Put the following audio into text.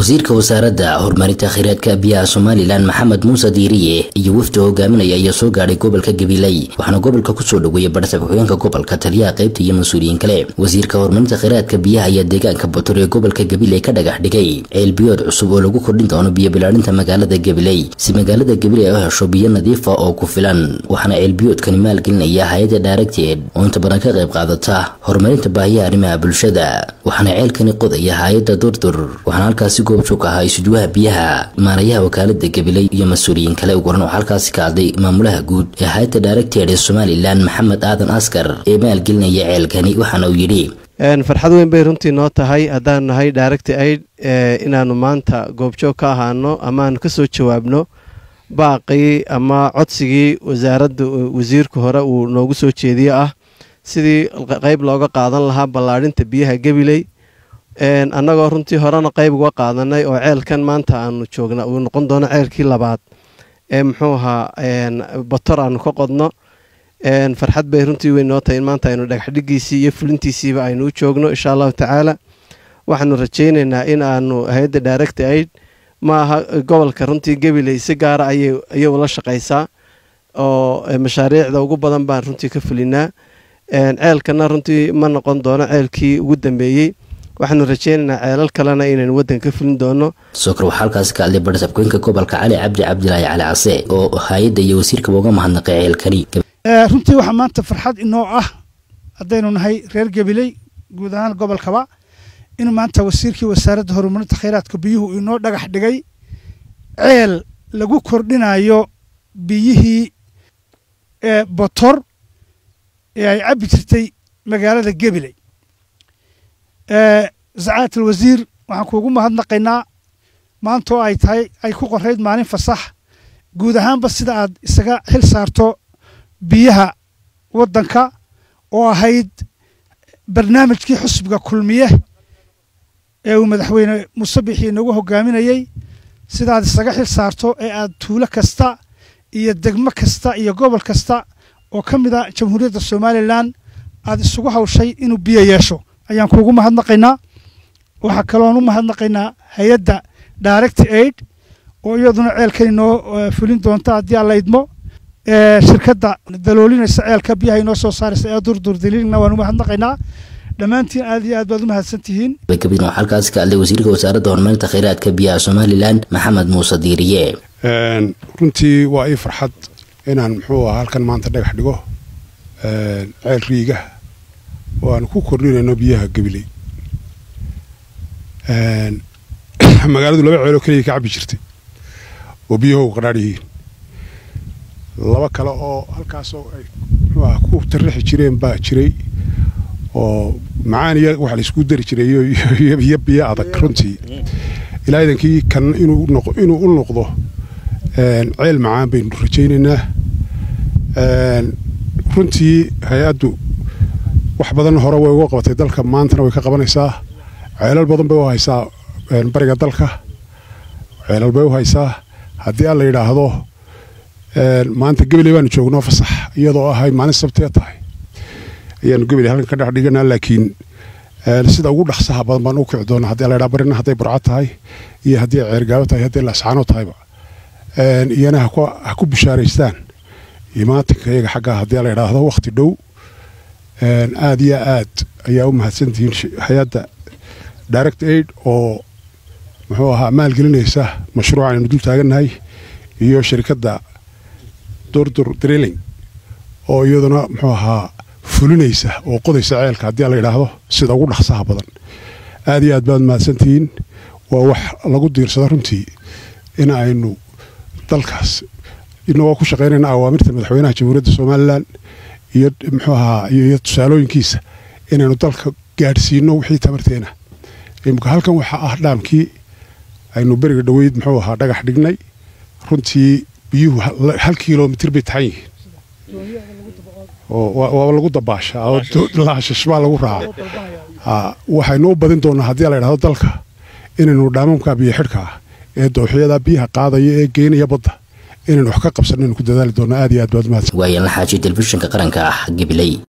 wasiirka wasaaradda horumarinta kheyraadka biyaha somalilan maxamed muuse diiriye iyo wafdi hogaaminaya ayaa soo gaadhay gobolka gabiley waxaana gobolka kusoo dhaweeyay barasab xogeenka gobolka taliyaha qaybta iyo mas-uuliyiin kale wasiirka horumarinta kheyraadka biyaha ayaa deegaanka bator ee gobolka gabiley ka dhagax dhigay ceelbiyood cusub oo lagu kordhin doono biyo bilaarinta magaalada gabiley si magaalada gabiley ay u hesho biyo nadiifa oo ku filan waxaana ceelbiyoodkani maalgelinaya hay-adda daaragteed oo inta badan ka qayb qaadata horumarinta baahiyaha arrimaha bulshada waxaana ceelkani qodaya hay-adda durdur waxaana halkaasi goobjoog ahaa isuduwaha biyaha maarayaha wakaalada gabiley iyo mas-uuliyiin kale ugu horan oo halkaasi ka hadlay maamulaha guud ee hay-adda daaragteed ee somalilan maxamed aadan askar ee maalgelinaya ceelkani waxaana uu yidhi farxad weyn bay runtii noo tahay haddaanu nahay daaragti aid inaannu maanta goobjoog ka ahaano amaanu ka soo jawaabno baaqii ama codsigii wasaaradda wasiirka hore uu noogu soo jeediye ah sidii qayb looga qaadan lahaa ballaadhinta biyaha gabiley annagoo runtii horena qayb uga qaadanay oo ceelkan maanta aanu joogna uu noqon doono ceelkii labaad ee muxuu ahaa bator aanu ka qodno farxad bay runtii weyn noo tahay in maanta aynu dhagaxdhigiisii iyo fulintiisiiba aynu u joogno insha allahu tacaala waxaanu rajaynaynaa in aanu hay-adda daaragta aid ma aha gobolka runtii gabiley si gaara ayay ula shaqaysaa oo mashaariicda ugu badan baan runtii ka fulinaa ceelkana runtii ma noqon doono ceelkii ugu dambeeyey waxaanu rajeynaynaa ceelal kalena inaynu waddanka ka fulin doono sokor waxaa halkaasi ka hadlay barasabkooyinka gobolka cali cabdi cabdilaahi cali case oo hay-adda iyo wasiirkaba uga mahadnaqay ceelkani runtii waxaa maanta farxad inoo ah haddaynu nahay reer gabiley guud ahaan gobolkaba inuu maanta wasiirkii wasaaradda horumarinta kheyraadka biyuhu inoo dhagax dhigay ceel lagu kordhinayo biyihii botor ee ay cabbi jirtay magaalada gabiley sacaadat alwasiir waxaan kuugu mahadnaqaynaa maanta oo ay tahay ay ku qorayd maalin fasax guud ahaanba sida aad isaga xil saarto biyaha waddanka oo ahayd barnaamijkii xusbiga kulmiye ee uu madaxweyne musabixii nagu hogaaminayey sidaad isaga xil saarto ee aad tuulo kasta iyo degmo kasta iyo gobol kasta oo ka mid a jamhuuriyadda somalilan aad isugu hawshay inuu biyo yeesho ayaan kuugu mahadnaqaynaa waxaa kaloon u mahadnaqaynaa hay-adda direct aid oo iyaduna ceelkan inoo fulin doonta haddii aan la idmo shirkadda daloolinaysa ceelka biyaha inoo soo saaraysa ee durdur daliilna waan u mahadnaqaynaa dhammaantiin aad iyo aad baad u mahadsan tihiin kabin waxaa halkaasi ka hadlay wasiirka wasaaradda horumarinta kheyraadka biyaha somalilan maxamed muuse diiriye runtii waa ii farxad inaan muxuu aha halkan maanta dhagax dhigo ceel riigah oo aan ku kordhinayno biyaha gabiley magaaladu laba ceeloo keliya ka cabbi jirtay oo biyuhu qadhaadh yihiin laba kale oo halkaasoo ay muxuu aha ku tarrixi jireen baa jiray oo macaan iyo waxa laysku dari jiray iyo biyo adag runtii ilaa idankii kan inuu u noqdo ceel macaan baynu rajaynaynaa runtii hay-addu wax badan hore way uga qabatay dalka maantana way ka qabanaysaa ceelal badan bay u haysaa bariga dalka ceelal bay u haysaa haddii aan la yidhaahdo maanta gabiley baanu joognoo fasax iyadoo ahay maalin sabtee tahay ayaanu gabiley halkan ka dhex dhiganaa laakiin sida ugu dhaqsaha badan baan u kici doonaa haddii la yidhaha barina hadday burco tahay iyo haddii ay ceergaabo tahay haddii laascaano tahayba iyana ha ku bishaaraystaan imaatinka iyaga xaggaa haddii la yidhaahdo wakhti dhow aad iyo aad ayaa u mahadsantihiin hay-adda direct aid oo muxuu ahaa maalgelinaysa mashruuc aynu dul taagannahay iyo shirkadda durdur drilling oo iyaduna muxuu ahaa fulinaysa oo qodaysa ceelka haddii la yidhaahdo sida ugu dhaqsaha badan aad iyo aad baad mahadsantihiin waa wax lagu diirsado runtii in aynu dalkaas inagoo ku shaqaynayna awaamirta madaxweynaha jamhuuriyadda somalilan iyo muxuu ahaa iyo tusaalooyinkiisa inaynu dalka gaadhsiino wixii tabarteena imika halkan waxaa ah dhaamkii aynu beriga dhoweyd muxuu ahaa dhagax dhignay runtii biyuhu hal kilomitir bay taxan yihiin waa lagu dabaashaa oo laashashbaa lagu raacaa waxaynu u badin doonaa haddii la yidhahdo dalka inaynu dhaamamka biyo xidhka ah ee dooxyada biyaha qaadaya ee geynaya badda inaynu wax ka qabsanaynu ku dadaali doonaa aad iyo aad baad mahadsan waayan la xaajiy telefishinka qaranka ah gabiley